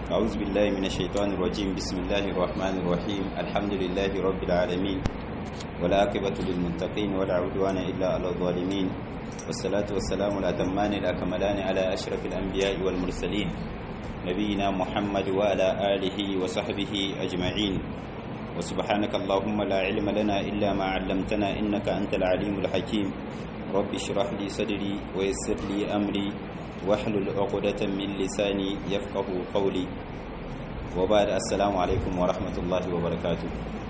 أعوذ بالله من الشيطان الرجيم بسم الله الرحمن الرحيم الحمد لله رب العالمين والعاقبة للمتقين ولا عدوان إلا على الظالمين والصلاة والسلام الأتمان الأكملان على أشرف الأنبياء والمرسلين نبينا محمد وعلى آله وصحبه أجمعين وسبحانك اللهم لا علم لنا إلا ما علمتنا إنك أنت العليم الحكيم رب اشرح لي صدري ويسر لي أمري واحلل عقدة من لساني يفقه قولي وبعد السلام عليكم ورحمة الله وبركاته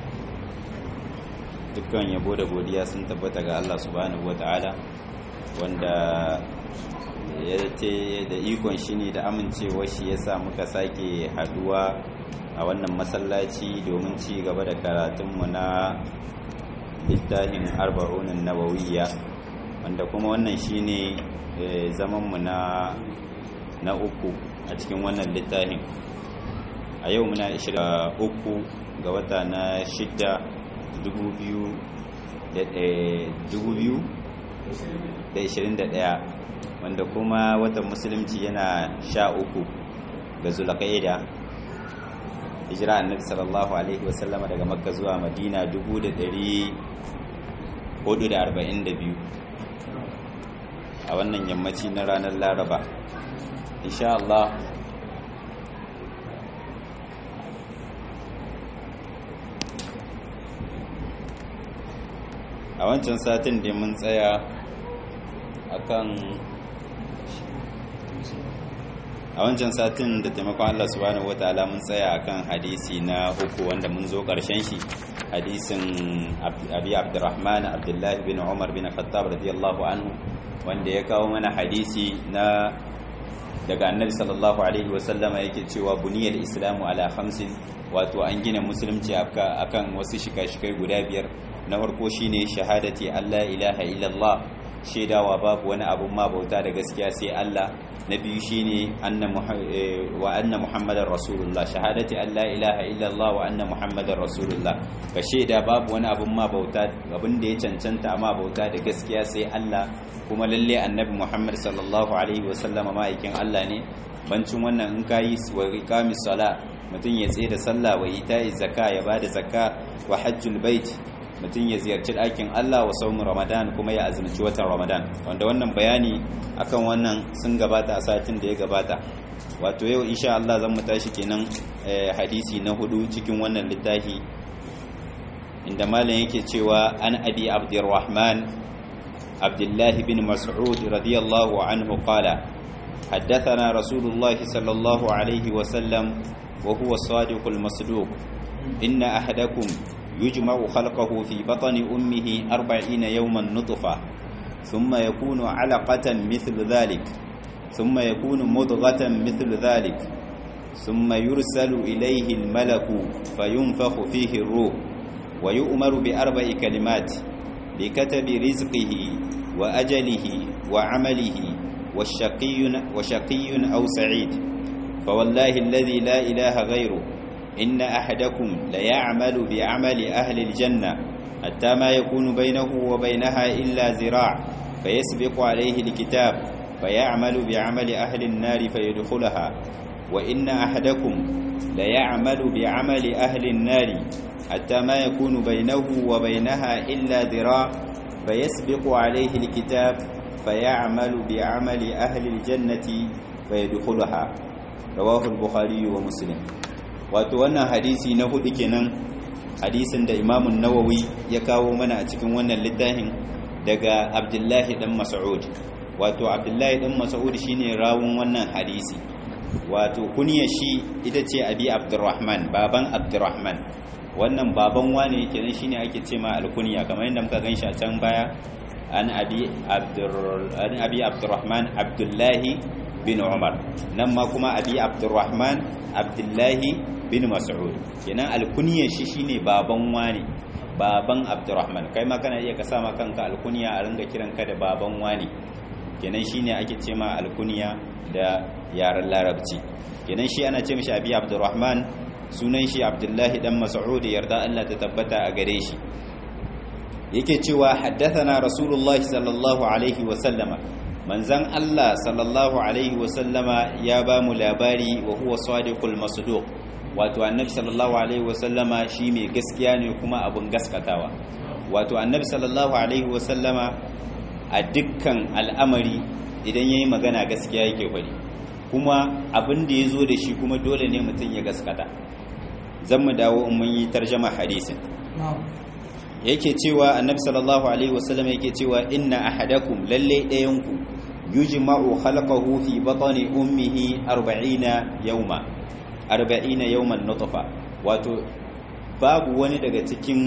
dukkan yabo da godiya sun tabbata ga Allah subhanahu wata'ala wanda ya ce da ikon shi ne da amincewa shi ya sa muka sake haduwa a wannan masallaci domin ci gaba da karatunmu na littafin arba'unin nawawiyya wanda kuma wannan shine zamanmu na na uku a cikin wannan littafin a yau muna 23 ga wata na shidda 2021 wanda kuma watan musulunci yana sha uku ga zulakaida hijira annabi sallallahu alaihi wasallama daga makka zuwa madina 442 a wannan yammaci na ranar laraba insha Allah a wancan satin da mun tsaya akan a wancan satin da taimakon Allah subhanahu wataala mun tsaya akan hadisi na uku wanda mun zo karshen shi hadisin abi abdurrahman abdullahi bin umar bin khattab radiyallahu anhu wanda ya kawo mana hadisi na daga annabi sallallahu alaihi wasallama yake cewa buniyar islamu ala hamsin wato an gina musulunci akan wasu shika-shikai guda biyar na farko shine shahadati Allah ilaha illallah shaidawa babu wani abun ma bauta da gaskiya sai Allah na biyu shine anna wa anna muhammadar rasulullah shahadati Allah ilaha illallah wa anna muhammadar rasulullah ka shaida babu wani abun ma bauta abin da ya cancanta ma bauta da gaskiya sai Allah kuma lalle annabi muhammad sallallahu alaihi wa sallama ma'aikin Allah ne bancin wannan in kayi wa iqamis sala mutum ya tsaye da sallah wa ita'i zakka ya bada zakka wa hajjul bait mutum ya ziyarci ɗakin Allah wa saumin Ramadan kuma ya azumci watan Ramadan wanda wannan bayani akan wannan sun gabata a satin da ya gabata wato yau insha Allah zan mu tashi kenan hadisi na hudu cikin wannan littafi inda malam yake cewa an abi abdurrahman abdullah bin mas'ud radiyallahu anhu qala حدثنا رسول الله صلى الله عليه وسلم وهو الصادق المصدوق إن أحدكم يجمع خلقه في بطن أمه أربعين يوما نطفة ثم يكون علقة مثل ذلك ثم يكون مضغة مثل ذلك ثم يرسل إليه الملك فينفخ فيه الروح ويؤمر بأربع كلمات بكتب رزقه وأجله وعمله والشقي, وشقي أو سعيد فوالله الذي لا إله غيره إن أحدكم ليعمل بعمل أهل الجنة حتى ما يكون بينه وبينها إلا زراع فيسبق عليه الكتاب فيعمل بعمل أهل النار فيدخلها وإن أحدكم ليعمل بعمل أهل النار حتى ما يكون بينه وبينها إلا ذراع فيسبق عليه الكتاب فيعمل بعمل أهل الجنة فيدخلها رواه البخاري ومسلم wato wannan hadisi na hudu kenan hadisin da imamun nawawi ya kawo mana a cikin wannan littafin daga abdullahi dan mas'ud wato abdullahi dan mas'ud shine rawun wannan hadisi wato kunyar shi ita ce abi abdurrahman baban abdurrahman wannan baban wane kenan shine ake ce ma alkunya kamar yadda muka ganshi a can baya an abi abdur an abi abdurrahman abdullahi bin umar nan ma kuma abi abdurrahman abdullahi bin mas'ud kenan alkunyar shi shine baban wani baban abdurrahman kai ma kana iya ka sama kanka alkunya a ringa kiranka da baban wani kenan shine ake ce ma alkunya da yaren larabci kenan shi ana ce mishi abi abdurrahman sunan shi abdullahi dan mas'ud yarda Allah ta tabbata a gare shi yake cewa haddathana rasulullahi sallallahu alaihi wa sallama manzan Allah sallallahu alaihi wasallama ya ba mu labari wa huwa sadiqul masduq wato annabi sallallahu alaihi wasallama shi mai gaskiya ne kuma abun gaskatawa wato annabi sallallahu alaihi wasallama a dukkan al'amari idan yayi magana gaskiya yake faɗi kuma abin da ya zo da shi kuma dole ne mutum ya gaskata zan mu dawo in mun yi tarjama hadisin yake cewa annabi sallallahu alaihi wasallam yake cewa inna ahadakum lalle dayanku yujma'u khalqahu fi batni ummihi 40 yawma 40 yawman nutfa wato babu wani daga cikin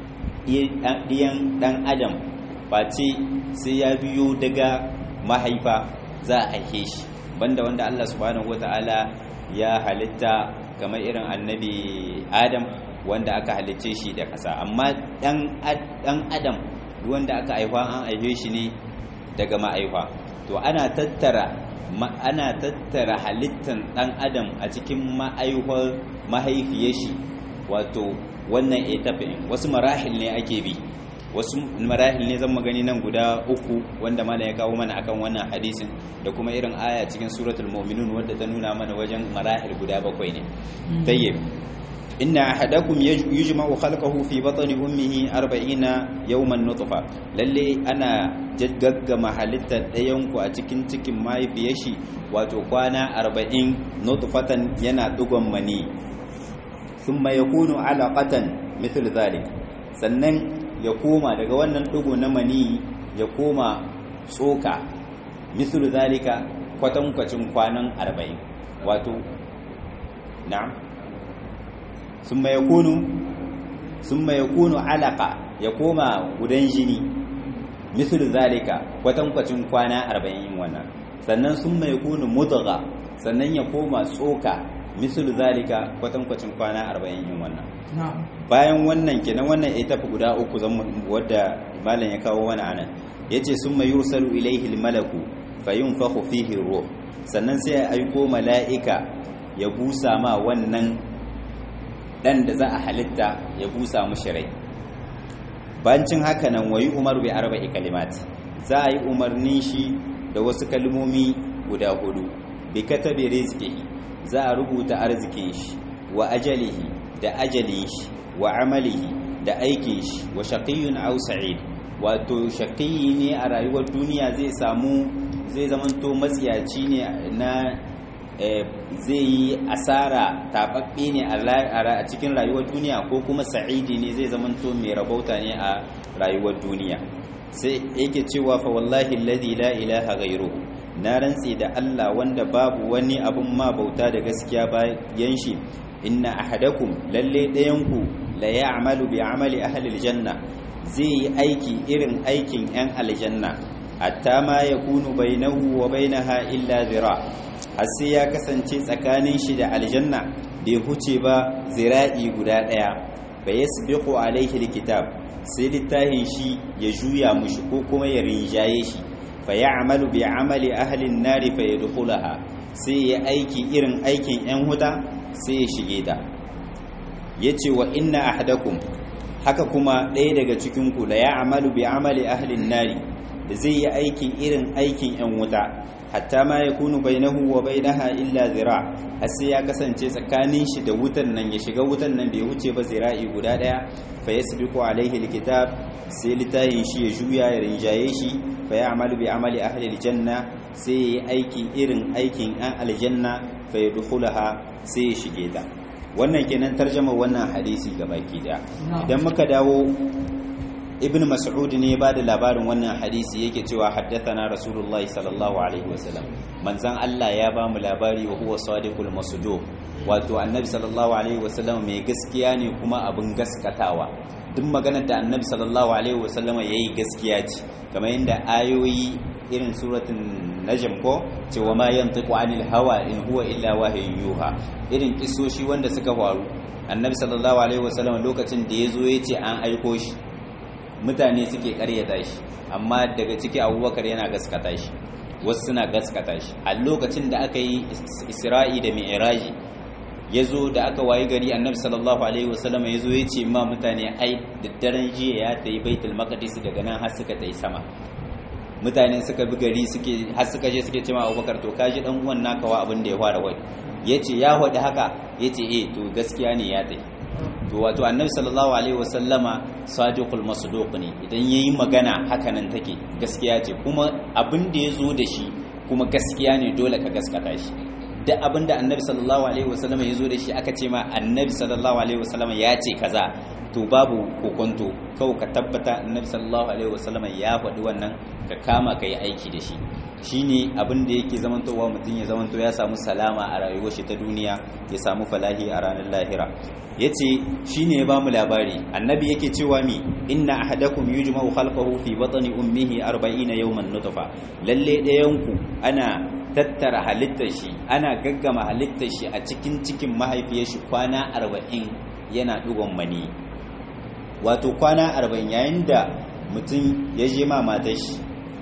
diyan dan adam face sai ya biyo daga mahaifa za a aike shi banda wanda Allah subhanahu wataala ya halitta kamar irin annabi Adam wanda aka halicce shi da ƙasa amma ɗan adam wanda aka haifa an haife shi ne daga ma'aifa to ana tattara ana tattara halittan ɗan adam a cikin ma'aihwar mahaifiyar shi wato wannan etafin wasu marahil ne ake bi wasu marahil ne zan magani nan guda uku wanda mana ya kawo mana akan wannan hadisin da kuma irin aya cikin suratul mu'minun wadda ta nuna mana wajen marahil guda bakwai ne tayyib inna ahadakum yujma'u khalqahu fi batni ummihi 40 yawman nutfa lalle ana jaggaggama halittar ɗayan ku a cikin cikin mahaifiyar shi wato kwana 40 nutfatan yana dugon mani thumma yakunu alaqatan mithl dhalik sannan ya koma daga wannan dugo na mani ya koma tsoka mithl dhalika kwatankwacin kwanan 40 wato na'am ثم يكون ثم يكون علقة يقوم gudan jini مثل ذلك kwatankwacin kwana 40 wannan sannan summa yakunu mudgha sannan ya koma tsoka misal zalika kwatankwacin kwana 40 wannan bayan wannan kenan wannan ita fi guda uku zan wadda malam ya kawo wani anan yace summa yursalu ilayhi almalaku fayunfakhu fihi ruh sannan sai ya aiko mala'ika ya busa ma wannan dan da za a halitta ya busa mushi rai bancin haka nan wayi umar bi arba'i kalimat za a yi umarnin shi da wasu kalmomi guda hudu bi katabi rizqihi za a rubuta arzikin shi wa ajalihi da ajalin shi wa amalihi da aikin shi wa shaqiyyun aw sa'id wato shaqiyyi ne a rayuwar duniya zai samu zai zamanto matsiyaci ne na zai yi asara taɓaɓɓe ne a cikin rayuwar duniya ko kuma sa'idi ne zai zamanto mai rabauta ne a rayuwar duniya sai yake cewa fa wallahi alladhi la ilaha ghayruhu na rantse da Allah wanda babu wani abun ma bauta da gaskiya bayan shi inna ahadakum lalle ɗayanku la ya'malu bi amali ahli aljanna zai yi aiki irin aikin yan aljanna hatta ma yakunu bainahu wa bainaha illa zira har sai ya kasance tsakanin shi da aljanna bai huce ba zira'i guda ɗaya ba ya sabiqu alaihi alkitab sai littafin shi ya juya mushi ko kuma ya rinjaye shi fa ya'malu bi amali ahli an-nari fa yadkhulaha sai ya aiki irin aikin yan huta sai ya shige ta yace wa inna ahadakum haka kuma ɗaya daga cikin ku la ya'malu bi amali ahli an-nari da zai yi aikin irin aikin yan wuta hatta ma ya kunu bainahu wa bainaha illa zira har sai ya kasance tsakanin shi da wutan nan ya shiga wutan nan bai wuce ba zira'i guda daya fa yasbiqu alaihi alkitab sai litayin shi ya juya ya rinjaye shi fa ya'malu bi amali ahli aljanna sai ya aiki irin aikin an aljanna fa yadkhulaha sai ya shige ta wannan kenan tarjama wannan hadisi gabaki daya idan muka dawo ibn mas'ud ne ba da labarin wannan hadisi yake cewa haddathana rasulullahi sallallahu alaihi wasallam manzan Allah ya ba mu labari wa huwa sadiqul masduq wato annabi sallallahu alaihi wasallam mai gaskiya ne kuma abin gaskatawa duk maganar da annabi sallallahu alaihi wasallam yayi gaskiya ce kamar yadda ayoyi irin suratul najm ko cewa ma yantiqu anil hawa in huwa illa wahyun yuha irin kisoshi wanda suka faru annabi sallallahu alaihi wasallam lokacin da yazo yace an aiko shi mutane suke karyata shi amma daga ciki abubakar yana gaskata shi wasu suna gaskata shi a lokacin da aka yi isra'i da mi'raji ya zo da aka wayi gari annabi sallallahu alaihi wasallam ya zo ya ce ma mutane ai da daren jiya ya ta yi baitul maqdis daga nan har suka ta yi sama mutane suka bi gari suke har suka je suke cewa abubakar to kaji dan uwan naka wa abin da ya fara wai yace ya faɗi haka yace eh to gaskiya ne ya tai to wato annabi sallallahu alaihi wasallama sadiqul masduq ne idan yayi magana haka nan take gaskiya ce kuma abin da ya zo da shi kuma gaskiya ne dole ka gaskata shi duk abin da annabi sallallahu alaihi wasallama ya zo da shi aka ce ma annabi sallallahu alaihi wasallama ya ce kaza to babu kokonto kawai ka tabbata annabi sallallahu alaihi wasallama ya faɗi wannan ka kama ka yi aiki da shi shine abin da yake zamantowa mutum ya zamanto ya samu salama a rayuwar shi ta duniya ya samu falahi a ranar lahira yace shine ya bamu labari annabi yake cewa mi inna ahadakum yujma'u khalqahu fi batni ummihi 40 yawman nutfa lalle dayanku ana tattara halittar shi ana gaggama halittar shi a cikin cikin mahaifiyar shi kwana 40 yana dugon mani wato kwana 40 yayin da mutum ya je ma matar shi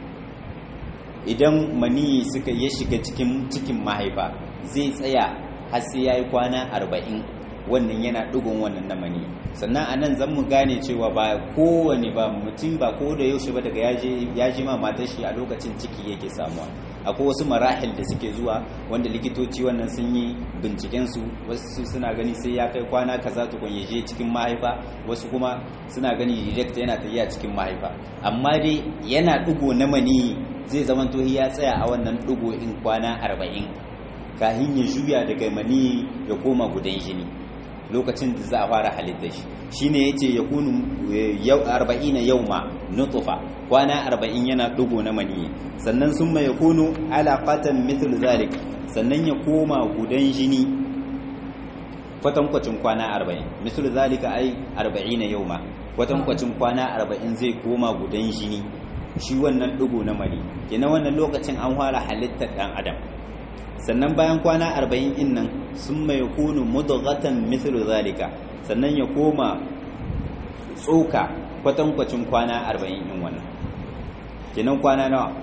idan mani suka ya shiga cikin cikin mahaifa zai tsaya har sai yayi kwana 40 wannan yana ɗigon wannan na mani sannan a nan zan mu gane cewa ba kowane ba mutum ba ko da yaushe ba daga ya ji ma matar shi a lokacin ciki yake samuwa akwai wasu marahil da suke zuwa wanda likitoci wannan sun yi bincikensu wasu suna gani sai ya kai kwana kaza tukun ya je cikin mahaifa wasu kuma suna gani direct yana tafiya cikin mahaifa amma dai yana ɗigo na mani zai zama to ya tsaya a wannan ɗigo in kwana arba'in kahin ya juya daga mani ya koma gudan jini lokacin da za a fara halitta shi shine yace ya kunu yau 40 yauma nutfa kwana 40 yana dugo na mani sannan summa yakunu alaqatan mithl zalik sannan ya koma gudan jini kwatankwacin kwana 40 mithl zalika ai 40 yauma kwatankwacin kwana 40 zai koma gudan jini shi wannan dugo na mani kenan wannan lokacin an fara halittar dan adam sannan bayan kwana arba'in in nan sun mai kunu mudghatan mithlu zalika sannan ya koma tsoka kwatankwacin kwana arba'in in wannan kenan kwana nawa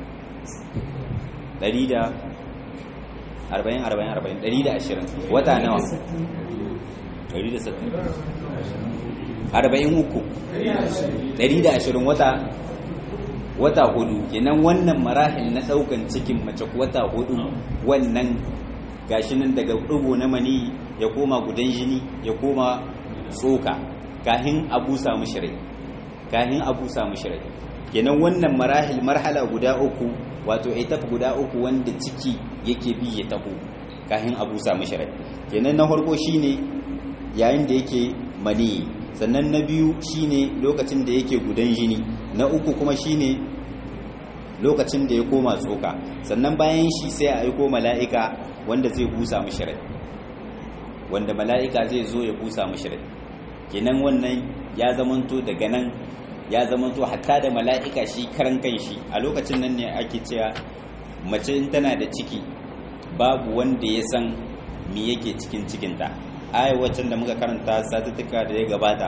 ɗari da arba'in arba'in arba'in ɗari da ashirin wata nawa ɗari da sattin arba'in uku ɗari da ashirin wata wata hudu kenan wannan marahil na daukan cikin mace wata hudu wannan gashi nan daga dubo na mani ya koma gudan jini ya koma tsoka kahin abu samu shirai kahin abu samu shirai kenan wannan marahil marhala guda uku wato etap guda uku wanda ciki yake bi ya taho kahin abu samu shirai kenan na farko shine yayin da yake mani sannan na biyu shine lokacin da yake gudan jini na uku kuma shine lokacin da ya koma tsoka sannan bayan shi sai a aiko mala'ika wanda zai busa mishi rai wanda mala'ika zai zo ya busa mishi rai kenan wannan ya zamanto daga nan ya zamanto hatta da mala'ika shi karan kan shi a lokacin nan ne ake cewa mace in tana da ciki babu wanda ya san me yake cikin cikinta ayar waccan da muka karanta satuttuka da ya gabata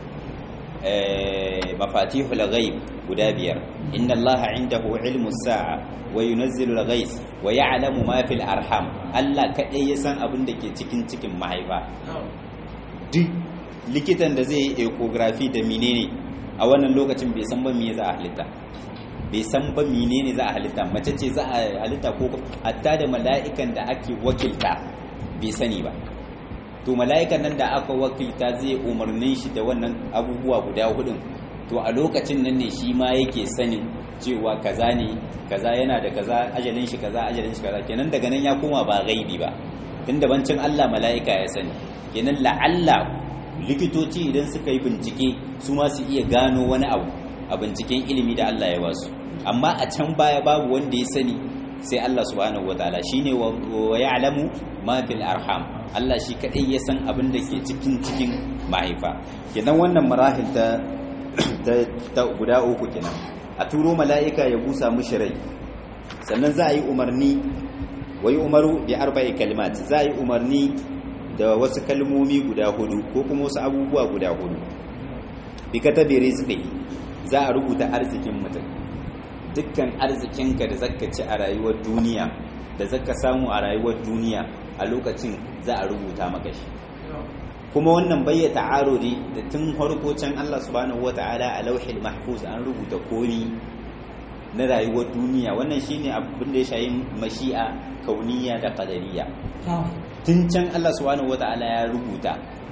mafatihul ghaib guda biyar inna allaha indahu ilmu sa'a wa yunazzilu al-ghais wa ya'lamu ma fil arham Allah kadai ya san abin da ke cikin cikin mahaifa duk likitan da zai yi ecography da menene a wannan lokacin bai san ba me za a halitta bai san ba menene za a halitta mace ce za a halitta ko hatta da mala'ikan da ake wakilta bai sani ba to mala'ikan nan da aka wakilta zai umarnin shi da wannan abubuwa guda hudun to a lokacin nan ne shi ma yake sanin cewa kaza ne kaza yana da kaza ajalin shi kaza ajalin shi kaza kenan daga nan ya koma ba gaibi ba tun da bancin Allah mala'ika ya sani kenan la'alla likitoci idan suka yi bincike su ma su iya gano wani abu a binciken ilimi da Allah ya basu amma a can baya babu wanda ya sani sai Allah subhanahu wataala shine wa ya'lamu ma fil arham Allah shi kadai ya san abin da ke cikin cikin mahaifa kenan wannan marahil ta ta guda uku kenan a turo mala'ika ya busa mushi rai sannan za a yi umarni wa yi umaru bi arba'i kalimat za a yi umarni da wasu kalmomi guda hudu ko kuma wasu abubuwa guda hudu bi katabi rizqi za a rubuta arzikin mutum dukkan arzikinka da zaka ci a rayuwar duniya da zaka samu a rayuwar duniya a lokacin za a rubuta maka shi kuma wannan bai ta'arudi da tun farko can Allah subhanahu wata'ala a lauhil mahfuz an rubuta komi na rayuwar duniya wannan shine abin da ya shayi mashi'a kauniya da qadariya tun can Allah subhanahu wata'ala ya rubuta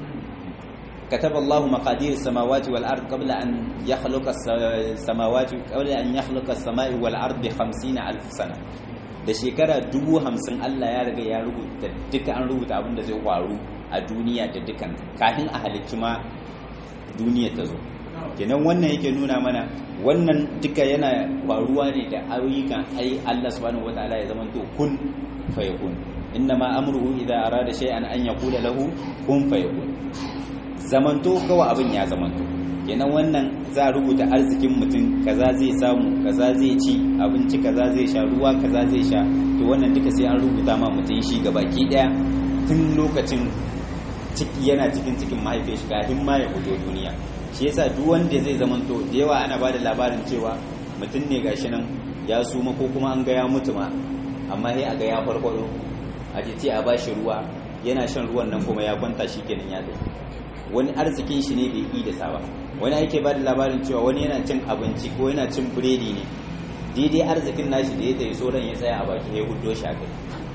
كتب الله مقادير السماوات والأرض قبل أن يخلق السماوات قبل أن يخلق السماء والأرض بخمسين ألف سنة da shekara dubu hamsin Allah ya riga ya rubuta duka an rubuta abin da zai faru a duniya da dukan kafin a halicci ma duniya ta zo kenan wannan yake nuna mana wannan duka yana faruwa ne da ayyukan ai Allah subhanahu wataala ya zama to kun fayakun inna ma amruhu idza arada shay'an an yaqula lahu kun fayakun zamanto kawai abin ya zamanto kenan wannan za a rubuta arzikin mutum kaza zai samu kaza zai ci abinci kaza zai sha ruwa kaza zai sha to wannan duka sai an rubuta ma mutum shi gabaki daya tun lokacin ciki yana cikin cikin mahaifiyar shi kafin ma ya fito duniya shi yasa duk wanda zai zamanto da yawa ana bada labarin cewa mutum ne gashi nan ya suma ko kuma an ga ya mutu ma amma sai a ga ya farfado a ce a bashi ruwa yana shan ruwan nan kuma ya kwanta shi kenan ya tafi wani arzikin shi ne bai yi da saba wani ake ba da labarin cewa wani yana cin abinci ko yana cin biredi ne daidai arzikin nashi da ya tayi sauran ya tsaya a baki ya hudo shi a kai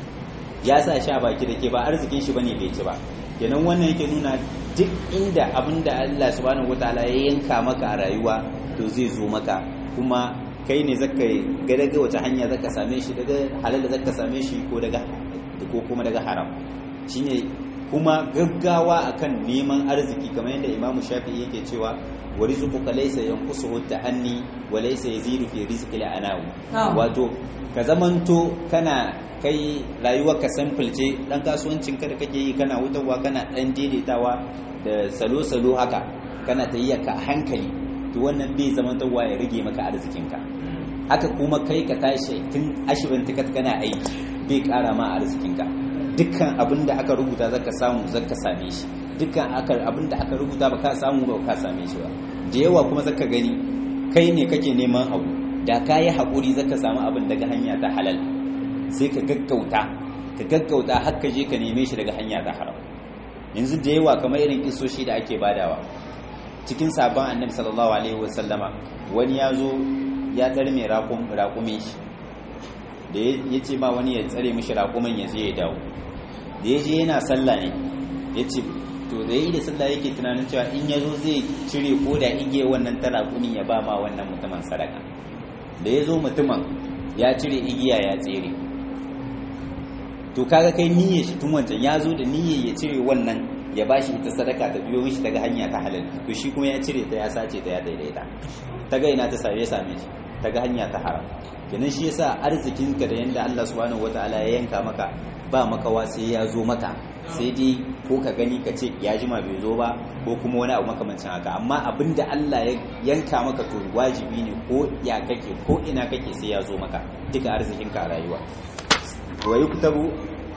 ya sa shi a baki da ke ba arzikin shi bane bai ci ba kenan wannan yake nuna duk inda abin da Allah subhanahu wataala ya yanka maka a rayuwa to zai zo maka kuma kai ne zaka ga daga wata hanya zaka same shi daga halal da zaka same shi ko daga ko kuma daga haram shine kuma gaggawa akan neman arziki kamar yadda Imam Shafi'i yake cewa wa rizquka laysa yanqusuhu ta'anni wa laysa yazidu fi rizqi al-anaw wato ka zamanto kana kai rayuwar ka sample ce dan kasuwancin ka da kake yi kana wutarwa kana dan daidaitawa da salo-salo haka kana tayyiya ka hankali to wannan bai zamantowa ya rage maka arzikin ka haka kuma kai ka tashi tun ashirin tikat kana aiki bai kara ma arzikin ka dukkan abin da aka rubuta zaka samu zaka same shi dukkan abin da aka rubuta ba ka samu ba ka same shi ba da yawa kuma zaka gani kai ne kake neman abu da ka yi haƙuri zaka samu abin daga hanya ta halal sai ka gaggauta ka gaggauta har ka je ka neme shi daga hanya ta haram yanzu da yawa kamar irin kisoshi da ake badawa cikin sabon annabi sallallahu alaihi wasallama wani ya zo ya tsare mai raƙumin shi da ya ce ma wani ya tsare mishi raƙumin ya je ya dawo da ya je yana sallah ne ya ce to da ya yi da sallah yake tunanin cewa in ya zo zai cire ko da igiye wannan tara kunin ya ba ma wannan mutumin sadaka da ya zo mutumin ya cire igiya ya tsere to kaga kai niyyar shi tun wancan ya zo da niyyar ya cire wannan ya ba shi ita sadaka ta biyo mishi daga hanya ta halal to shi kuma ya cire ta ya sace ta ya daidaita ta ga ina ta same same shi ta ga hanya ta haram kenan shi yasa arzikinka da yanda Allah subhanahu wataala ya yanka maka ba makawa sai ya zo maka sai dai ko ka gani ka ce ya jima bai zo ba ko kuma wani abu makamancin haka amma abinda Allah ya yanka maka to wajibi ne ko ya kake ko ina kake sai ya zo maka duka arzikinka a rayuwa wa yuktabu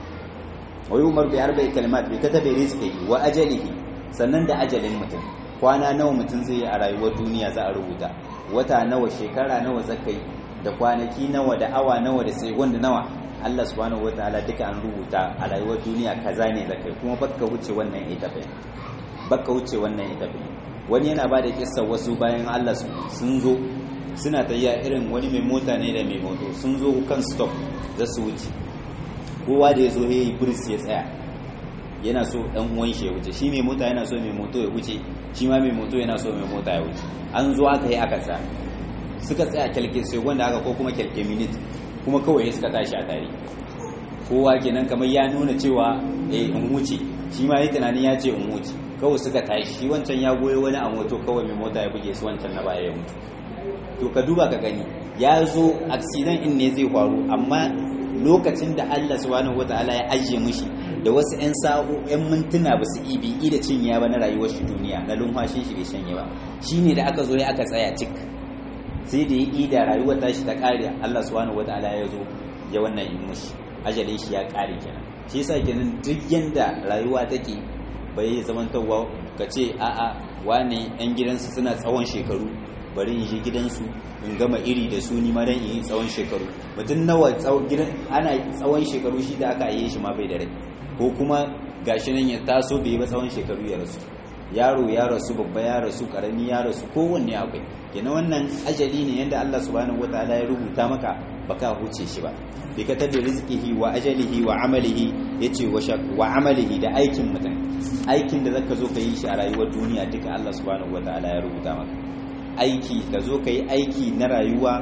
wa yumar bi arba'i kalimat bi katabi rizqihi wa ajalihi sannan da ajalin mutum kwana nawa mutum zai yi a rayuwar duniya za a rubuta wata nawa shekara nawa zakai da kwanaki nawa da awa nawa da sai wanda nawa Allah subhanahu wataala duka an rubuta a rayuwar duniya kaza ne zakai kuma baka wuce wannan ita bai baka wuce wannan ita bai wani yana bada kissa wasu bayan Allah sun zo suna tayya irin wani mai mota ne da mai moto sun zo kan stop za su wuce kowa da ya zo ya yi buris ya tsaya yana so dan uwan shi ya wuce shi mai mota yana so mai moto ya wuce shi ma mai moto yana so mai mota ya wuce an zo aka yi aka sa suka tsaya kyalke sai wanda aka ko kuma kyalke minute kuma kawai suka tashi a tare kowa kenan kamar ya nuna cewa eh in wuce shi ma yi tunanin ya ce in wuce kawai suka tashi shi wancan ya goyo wani a moto kawai mai mota ya buge su wancan na baya ya mutu to ka duba ka gani ya zo accident in ne zai faru amma lokacin da Allah subhanahu wataala ya ajiye mishi da wasu 'yan sa'o 'yan mintuna ba su ibi da cinya ba na rayuwar shi duniya na lumfashin shi bai shanye ba shine da aka zo ya aka tsaya cik sai da ya ida rayuwar tashi ta kare Allah subhanahu wataala ya zo ya wannan in mishi ajalin shi ya kare kenan shi yasa kenan duk yanda rayuwa take bai zamantawa ka ce a'a wane 'yan gidansu suna tsawon shekaru bari in je gidansu in gama iri da su nima dan yi tsawon shekaru mutum nawa gidan ana tsawon shekaru shi da aka yi shi ma bai da rai ko kuma gashi nan ya taso bai ba tsawon shekaru ya rasu yaro ya rasu babba ya rasu karami ya rasu kowanne akwai kenan wannan ajali ne yanda Allah subhanahu wataala ya rubuta maka baka huce shi ba bi ka tabi rizqihi wa ajalihi wa amalihi yace wa amalihi da aikin mutum aikin da zaka zo ka yi shi a rayuwar duniya duka Allah subhanahu wataala ya rubuta maka aiki ka zo ka yi aiki na rayuwa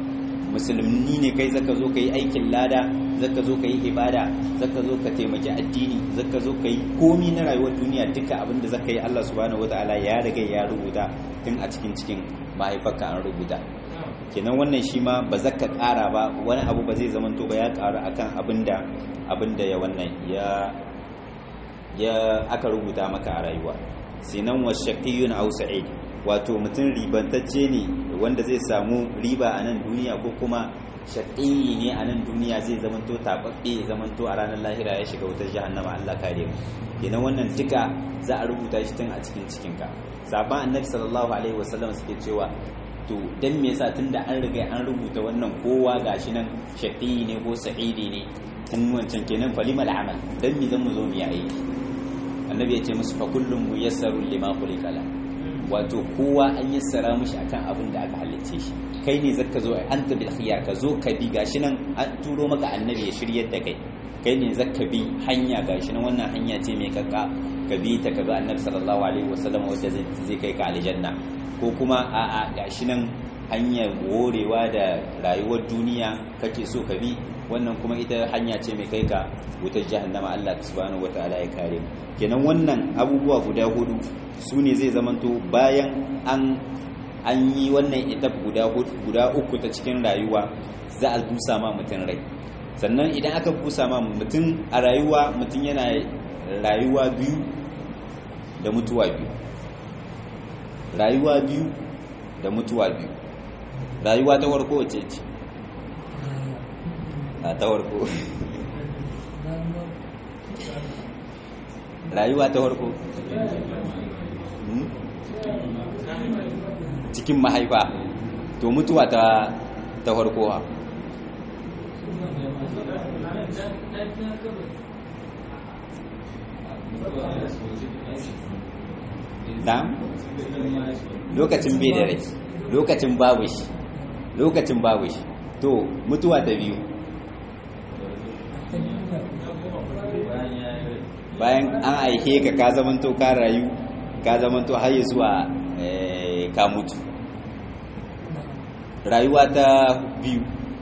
musulmi ne kai zaka zo ka yi aikin lada zaka zo ka yi ibada zaka zo ka taimaki addini zaka zo ka yi komi na rayuwar duniya duka abin da zaka yi Allah subhanahu wataala ya riga ya rubuta tun a cikin cikin mahaifarka an rubuta kenan wannan shi ma ba zaka ƙara ba wani abu ba zai zamanto ba ya ƙaru akan abin da abin da ya wannan ya ya aka rubuta maka a rayuwa sinan wa shaqiyun aw sa'id wato mutum ribantacce ne wanda zai samu riba a nan duniya ko kuma shaƙi ne a nan duniya zai zamanto taɓaɓɓe ya zamanto a ranar lahira ya shiga wutar jahannama Allah kare mu kenan wannan duka za a rubuta shi tun a cikin cikinka sabon annabi sallallahu alaihi wasallam suke cewa to dan me yasa tunda an riga an rubuta wannan kowa gashi nan shaƙi ne ko sa'idi ne tun wancan kenan falimal amal dan me zan mu zo mu yi aiki annabi ya ce musu fa kullum muyassarun lima khuliqa lahu wato kowa an yassara mushi akan abin da aka halicce shi kai ne zaka zo anta bil khiyar ka zo ka bi gashi nan an turo maka annabi ya shiryar da kai kai ne zaka bi hanya gashi nan wannan hanya ce mai kakka ka bi ta ka bi annabi sallallahu alaihi wasallam wanda zai kai ka aljanna ko kuma a a gashi nan hanyar worewa da rayuwar duniya kake so ka bi wannan kuma ita hanya ce mai kai ka wutar jahannama Allah subhanahu wataala ya kare mu kenan wannan abubuwa guda hudu su ne zai zamanto bayan an an yi wannan etap guda guda uku ta cikin rayuwa za a busa ma mutum rai sannan idan aka busa ma mutum a rayuwa mutum yana rayuwa biyu da mutuwa biyu rayuwa biyu da mutuwa biyu rayuwa ta warko wace ce a ta warko rayuwa ta warko cikin mahaifa to mutuwa ta ta farko da lokacin bai da rai lokacin babu shi lokacin babu shi to mutuwa ta biyu bayan an aihe ka ka zamanto ka rayu ka zamanto har zuwa ka mutu rayuwa ta biyu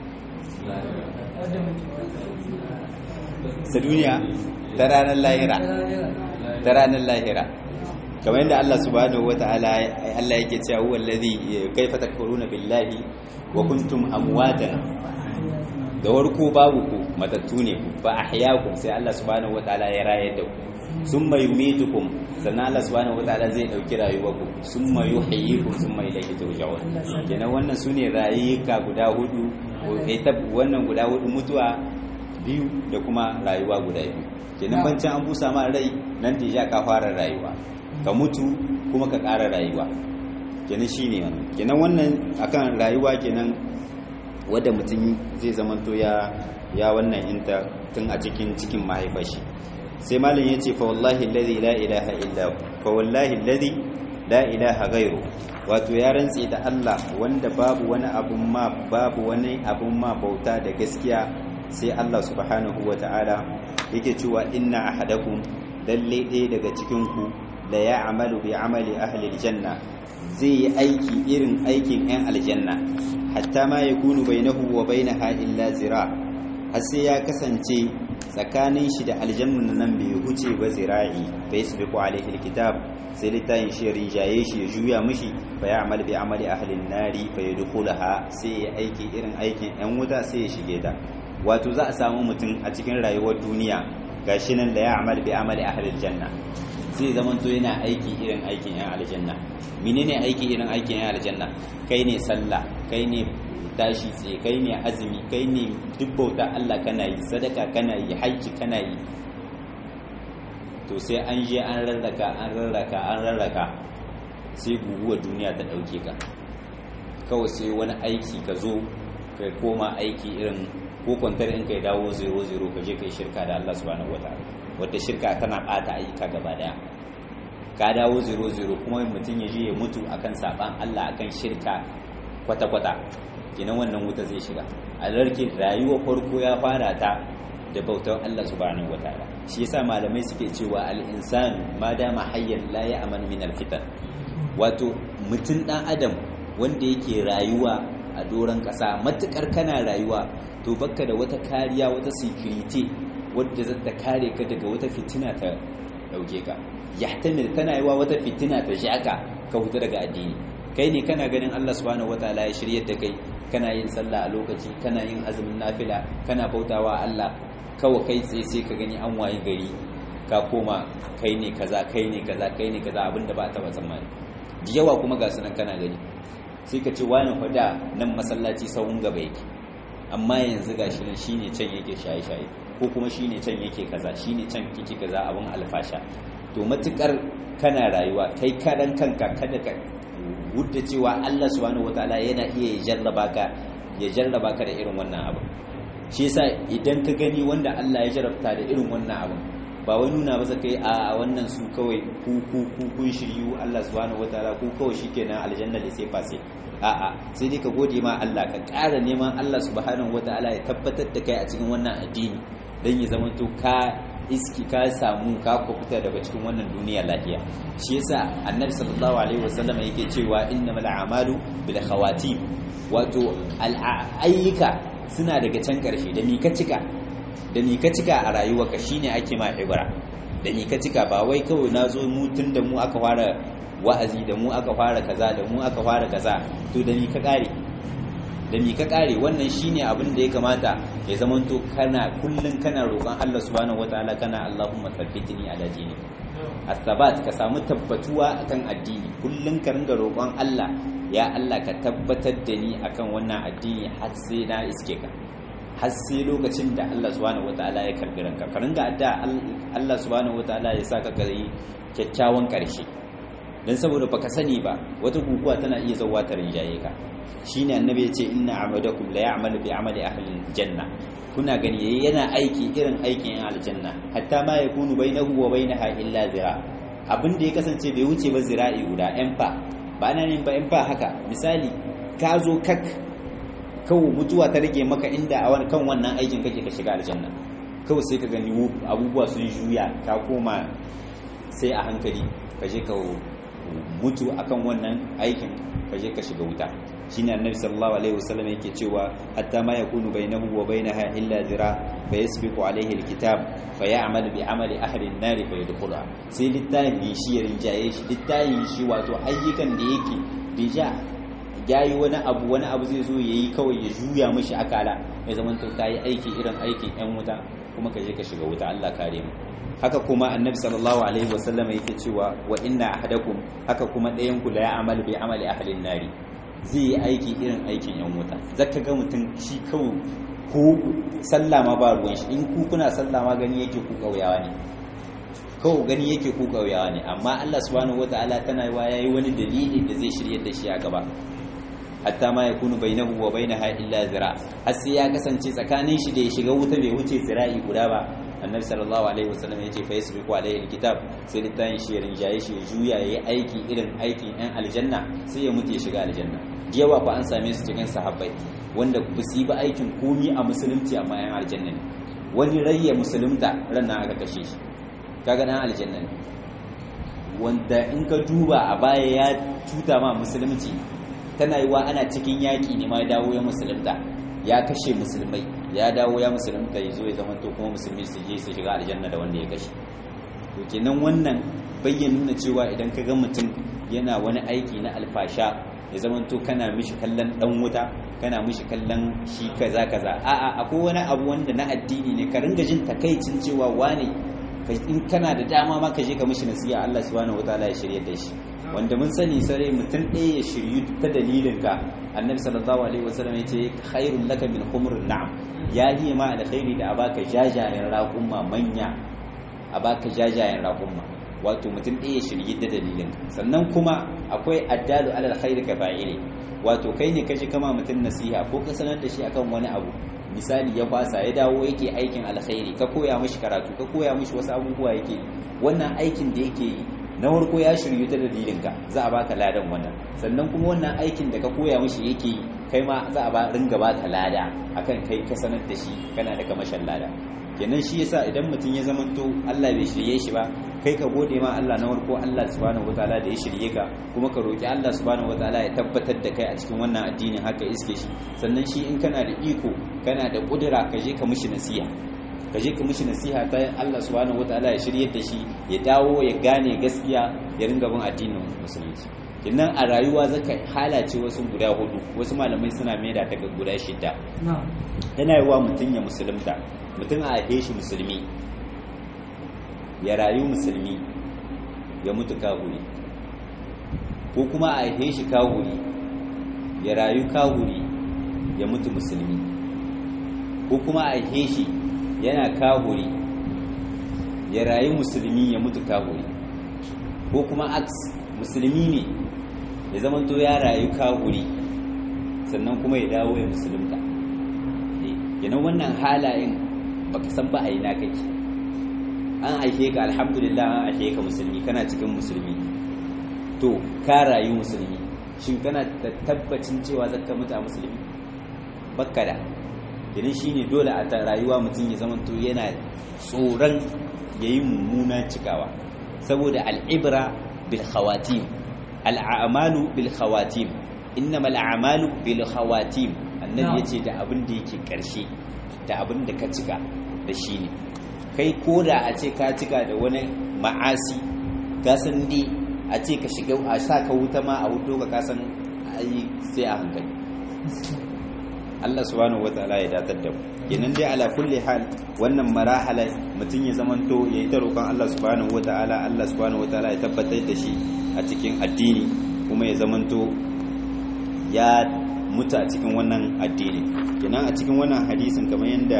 ta duniya ta ranar lahira ta ranar lahira kamar yadda Allah subhanahu wata'ala Allah yake cewa huwa allazi kaifa takfuruna billahi wa kuntum amwatan da warko babu ku matattu ne ku fa ahyaakum sai Allah subhanahu wata'ala ya raye da ku summa yumitukum sannan Allah subhanahu wataala zai dauki rayuwarku summa yuhyikum summa ilayhi turja'un kenan wannan sune rayuka guda hudu ita wannan guda hudu mutuwa biyu da kuma rayuwa guda biyu kenan bancin an busa ma rai nan da ka fara rayuwa ka mutu kuma ka ƙara rayuwa kenan shine wannan kenan wannan akan rayuwa kenan wadda mutum zai zamanto ya ya wannan inta tun a cikin cikin mahaifashi sai malam yace fa wallahi alladhi la ilaha illa fa wallahi alladhi la ilaha ghairu wato ya rantse da Allah wanda babu wani abun ma babu wani abun ma bauta da gaskiya sai Allah subhanahu wata'ala yake cewa inna ahadakum lalle ɗaya daga cikin ku la ya'malu bi amali ahli aljanna zai yi aiki irin aikin 'yan aljanna hatta ma yakunu bainahu wa bainaha illa zira har sai ya kasance tsakanin shi da aljanna nan bai huce ba zira'i fa yasbiqu alayhi alkitab sai littafin shi rinjaye shi ya juya mishi fa ya'mal bi amali ahli an-nari fa yadkhulaha sai ya aiki irin aikin yan wuta sai ya shige ta wato za a samu mutum a cikin rayuwar duniya gashi nan da ya'mal bi amali ahli aljanna zai zamanto yana aiki irin aikin yan aljanna menene aiki irin aikin yan aljanna kai ne sallah kai ne tashi tsaye kai ne azumi kai ne duk bauta Allah kana yi sadaka kana yi haji kana yi to sai an je an rarraka an rarraka an rarraka sai guguwar duniya ta dauke ka kawai sai wani aiki ka zo kai koma aiki irin ko kwantar in kai dawo 00 ka je kai shirka da Allah subhanahu wataala wata shirka tana bata ayyuka gaba daya ka dawo zero zero kuma mutum ya je ya mutu akan saban Allah akan shirka kwata-kwata kenan wannan wuta zai shiga a larki rayuwar farko ya fara ta da bautar Allah subhanahu wataala shi yasa malamai suke cewa al-insanu ma dama hayyan la ya'man min al-fitan wato mutum dan adam wanda yake rayuwa a doron kasa matukar kana rayuwa to bakka da wata kariya wata security wadda za ta kare ka daga wata fitina ta dauke ka yahtamil tana yiwa wata fitina ta shaka ka huta daga addini kai ne kana ganin Allah subhanahu wataala ya shiryar da kai kana yin sallah a lokaci kana yin azumin nafila kana bautawa Allah kawai kai tsaye sai ka gani an waye gari ka koma kai ne kaza kai ne kaza kai ne kaza abinda ba ta ba tsammani da yawa kuma ga sunan kana gani sai ka ce wani fada nan masallaci sahun gaba yake amma yanzu gashi nan shine can yake shaye-shaye ko kuma shine can yake kaza shine can kike kaza abin alfasha to matukar kana rayuwa kai karan kanka kada ka gudda cewa Allah subhanahu wataala yana iya jarraba ka ya jarraba ka da irin wannan abu shi yasa idan ka gani wanda Allah ya jarrabta da irin wannan abu ba wai nuna ba kai a wannan su kawai ku ku ku kun shiryu Allah subhanahu wataala ku kawai shikenan aljanna da sai fase a'a sai dai ka gode ma Allah ka ƙara neman Allah subhanahu wataala ya tabbatar da kai a cikin wannan addini dan ya zama to ka iski ka samu ka kufuta daga cikin wannan duniya lafiya shi yasa annabi sallallahu alaihi wasallam yake cewa innamal a'malu bil khawatim wato ayyuka suna daga can karshe da ni ka cika da ni ka cika a rayuwarka shine ake ma ibra da ni ka cika ba wai kawai nazo mu tun da mu aka fara wa'azi da mu aka fara kaza da mu aka fara kaza to da ni ka kare da mi ka kare wannan shine abin da ya kamata ya zamanto kana kullun kana roƙon Allah subhanahu wataala kana Allahumma thabbitni ala dinik as-sabat ka samu tabbatuwa akan addini kullun ka ringa roƙon Allah ya Allah ka tabbatar da ni akan wannan addini har sai na iske ka har sai lokacin da Allah subhanahu wataala ya karbi ranka ka ringa adda Allah subhanahu wataala ya saka ka yi kyakkyawan karshe dan saboda baka sani ba wata guguwa tana iya zauwa ta rinjaye ka shine annabi ya ce inna amadakum la ya'malu bi amali ahli janna kuna gani yayi yana aiki irin aikin yan aljanna hatta ma yakunu bainahu wa bainaha illa zira abin da ya kasance bai wuce ba zira'i guda yan fa ba ana yin ba yan fa haka misali ka zo kak kawo mutuwa ta rage maka inda a kan wannan aikin kake ka shiga aljanna kawai sai ka gani abubuwa sun juya ka koma sai a hankali ka je ka mutu akan wannan aikin ka je ka shiga wuta shine annabi sallallahu alaihi wasallam yake cewa hatta ma yakunu bainahu wa bainaha illa zira fa yasbiqu alaihi alkitab fa ya'malu bi amali ahli an-nar fa yadkhula sai littafin shi ya rinjaye shi littafin shi wato ayyukan da yake bija yayi wani abu wani abu zai zo yayi kawai ya juya mishi akala ya zama to kai aiki irin aikin yan wuta kuma ka je ka shiga wuta Allah kare mu haka kuma annabi sallallahu alaihi wasallam yake cewa wa inna ahadakum haka kuma ɗayan ku la ya'malu bi amali ahli an-nar zai yi aiki irin aikin yan wuta zaka ga mutum shi kawai ko sallah ma ba ruwan shi in ku kuna sallah ma gani yake ku kauyawa ne kawai gani yake ku kauyawa ne amma Allah subhanahu wataala tana yi yayi wani dalili da zai shiryar da shi a gaba hatta ma yakunu bainahu wa bainaha illa zira har sai ya kasance tsakanin shi da ya shiga wuta bai wuce zira'i guda ba annabi sallallahu alaihi wasallam yace fa yasbiqu alaihi alkitab sai littafin shi ya rinjaye shi ya juya yayi aiki irin aikin ɗan aljanna sai ya mutu ya shiga aljanna yawa fa an same su cikin sahabbai wanda ba su yi ba aikin komi a musulunci amma yan aljanna ne wani rayya musulunta ran aka kashe shi kaga dan aljanna ne wanda in ka duba a baya ya cuta ma musulunci tana yi wa ana cikin yaƙi ne ma ya dawo ya musulunta ya kashe musulmai ya dawo ya musulunta ya zo ya zama to kuma musulmi su je su shiga aljanna da wanda ya kashe to kenan wannan bayyana nuna cewa idan ka ga mutum yana wani aiki na alfasha ya zama to kana mishi kallon dan wuta kana mishi kallon shi kaza kaza a'a akwai wani abu wanda na addini ne ka ringa jin takaicin cewa wane in kana da dama ma ka je ka mishi nasiha Allah subhanahu wataala ya shirye da shi wanda mun sani sare mutum ɗaya ya shiryu ta dalilin ka annabi sallallahu alaihi wasallam ya ce khairul laka min humrun na'am ya yi ma alkhairi da abaka jajayen raƙumma manya abaka jajayen raƙumma wato mutum ɗaya ya shirye da dalilin sannan kuma akwai addalu alal khairi ka fa'ili wato kai ne kaje kama mutum nasiha ko ka sanar da shi akan wani abu misali ya fasa ya dawo yake aikin alkhairi ka koya mishi karatu ka koya mishi wasu abubuwa yake wannan aikin da yake yi na farko ya shiryu ta dalilinka za a baka ladan wannan sannan kuma wannan aikin da ka koya mishi yake yi kai ma za a ba ringa baka lada akan kai ka sanar da shi kana da kamashin lada kenan shi yasa idan mutum ya zamanto Allah bai shirye shi ba kai ka gode ma Allah na farko Allah subhanahu wataala da ya shirye ka kuma ka roki Allah subhanahu wataala ya tabbatar da kai a cikin wannan addinin haka iske shi sannan shi in kana da iko kana da kudura ka je ka mishi nasiha ka je ka mishi nasiha ta Allah subhanahu wataala ya shirye da shi ya dawo ya gane gaskiya ya ringa bin addinin musulunci kinnan a rayuwa zaka halace wasu guda hudu wasu malamai suna maida ta ga guda shida tana yi wa mutum ya musulunta mutum a haife shi musulmi ya rayu musulmi ya mutu kahuri ko kuma a haife shi kahuri ya rayu kahuri ya mutu musulmi ko kuma a haife shi yana kahuri ya rayu musulmi ya mutu kahuri ko kuma aks musulmi ne ya zamanto ya rayu kahuri sannan kuma ya dawo ya musulunta yana wannan halayen baka san ba a yi na kake an aike ka alhamdulillah an aike ka musulmi kana cikin musulmi to ka rayu musulmi shin kana da tabbacin cewa zaka mutu a musulmi bakka da idan shine dole a rayuwa mutum ya zamanto yana tsoron yayi mummuna cikawa saboda al'ibra bil khawatim al'amalu bil khawatim innamal a'malu bil khawatim annabi yace da abin da yake karshe da abin da ka cika da shi ne kai ko da a ce ka cika da wani ma'asi ka san dai a ce ka shiga a sa ka wuta ma a wuto ka kasan ai sai a hankali Allah subhanahu wataala ya datar da mu kenan dai ala kulli hal wannan marahala mutum ya zamanto ya yi ta roƙon Allah subhanahu wataala Allah subhanahu wataala ya tabbatar da shi a cikin addini kuma ya zamanto ya mutu a cikin wannan addini kenan a cikin wannan hadisin kamar yadda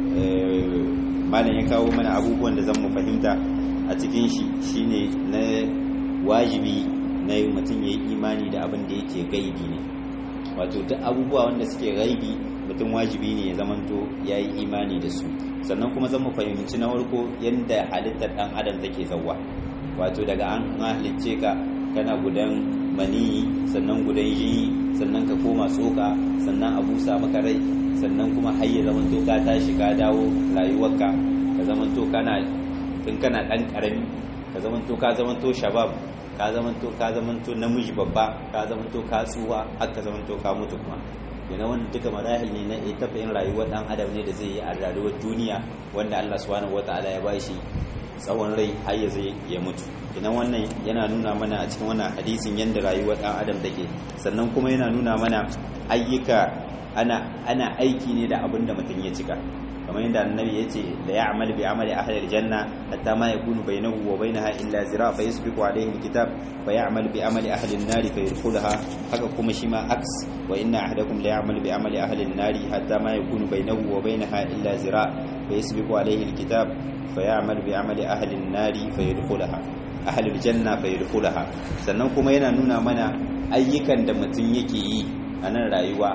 malam ya kawo mana abubuwan da zan mu fahimta a cikin shi shine na wajibi na mutum ya yi imani da abin da yake gaibi ne wato duk abubuwa wanda suke gaibi mutum wajibi ne ya zamanto ya yi imani da su sannan kuma zan mu fahimci na farko yadda halittar dan adam take zauwa wato daga an halicce ka kana gudan maniyi sannan gudan jini sannan ka koma tsoka sannan a busa maka rai sannan kuma har ya zamanto ka tashi ka dawo rayuwarka ka zamanto kana tun kana dan karami ka zamanto ka zamanto shabab ka zamanto ka zamanto namiji babba ka zamanto ka tsuwa har ka zamanto ka mutu kuma yana wanda duka marahil ne na etafayin rayuwar dan adam ne da zai yi a rayuwar duniya wanda Allah subhanahu wataala ya bashi tsawon rai har ya zai ya mutu idan wannan yana nuna mana a cikin wannan hadisin yadda rayuwar dan adam take sannan kuma yana nuna mana ayyuka ana ana aiki ne da abin da mutum ya cika kamar yadda annabi ya ce da ya amal bi amali ahli aljanna hatta ma yakunu bainahu wa bainaha illa zira fa yasbiqu alayhi alkitab fa ya'mal bi amali ahli an-nar fa yadkhulaha haka kuma shi ma aks wa inna ahadakum la ya'mal bi amali ahli an-nar hatta ma yakunu bainahu wa bainaha illa zira fa yasbiqu alayhi alkitab fa ya'mal bi amali ahli an-nar fa yadkhulaha ahli aljanna fa yadkhulaha sannan kuma yana nuna mana ayyukan da mutum yake yi a nan rayuwa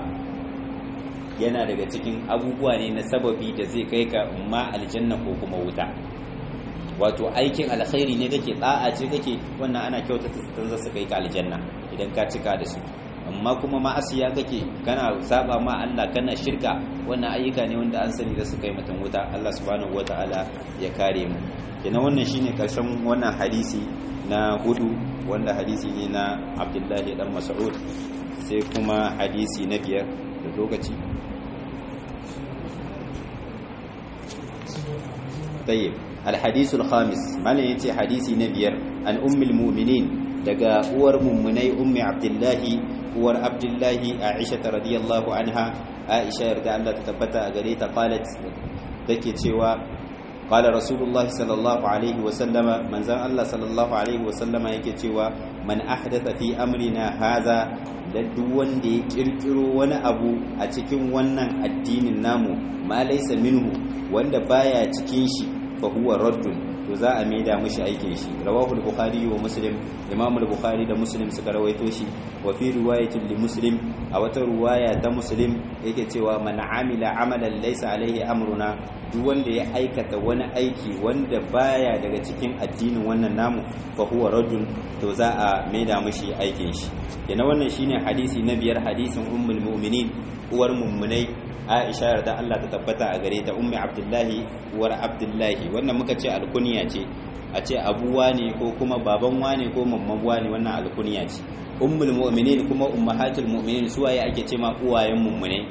yana daga cikin abubuwa ne na sababi da zai kai ka ma aljanna ko kuma wuta wato aikin alkhairi ne kake da'a ce kake wannan ana kyautata zaton zasu kai ka aljanna idan ka cika da su amma kuma ma'asiya kake kana saba ma Allah kana shirka wannan ayyuka ne wanda an sani da su kai mutum wuta Allah subhanahu wataala ya kare mu kenan wannan shine karshen wannan hadisi na hudu wanda hadisi ne na Abdullahi dan Mas'ud sai kuma hadisi na biyar da lokaci طيب الحديث الخامس مالا يتي حديثي نبير عن أم المؤمنين دقا أور ممني أم عبد الله أور عبد الله عائشة رضي الله عنها عائشة رضي الله تتبتا أغريتا قالت ذكي تشوى قال رسول الله صلى الله عليه وسلم من زان الله صلى الله عليه وسلم يكي تشوى من أحدث في أمرنا هذا لدوان دي كركرو وانا أبو أتكين وانا الدين النامو ما ليس منه wanda baya cikin shi fa huwa raddun to za a maida mishi aikin shi rawahu al-bukhari wa muslim imam al-bukhari da muslim suka rawaito shi wa fi riwayatin li muslim a wata riwaya ta muslim yake cewa man amila amalan laysa alaihi amruna duk wanda ya aikata wani aiki wanda baya daga cikin addinin wannan namu fa huwa raddun to za a maida mishi aikin shi yana wannan shine hadisi na biyar hadisin ummul mu'minin uwar mummunai Aisha yarda Allah ta tabbata a gare ta ummi Abdullahi uwar Abdullahi wannan muka ce alkuniya ce a ce abuwa ne ko kuma baban wane ko mamman wane wannan alkuniya ce ummul mu'minin kuma ummahatul mu'minin su waye ake ce ma uwayen mummunai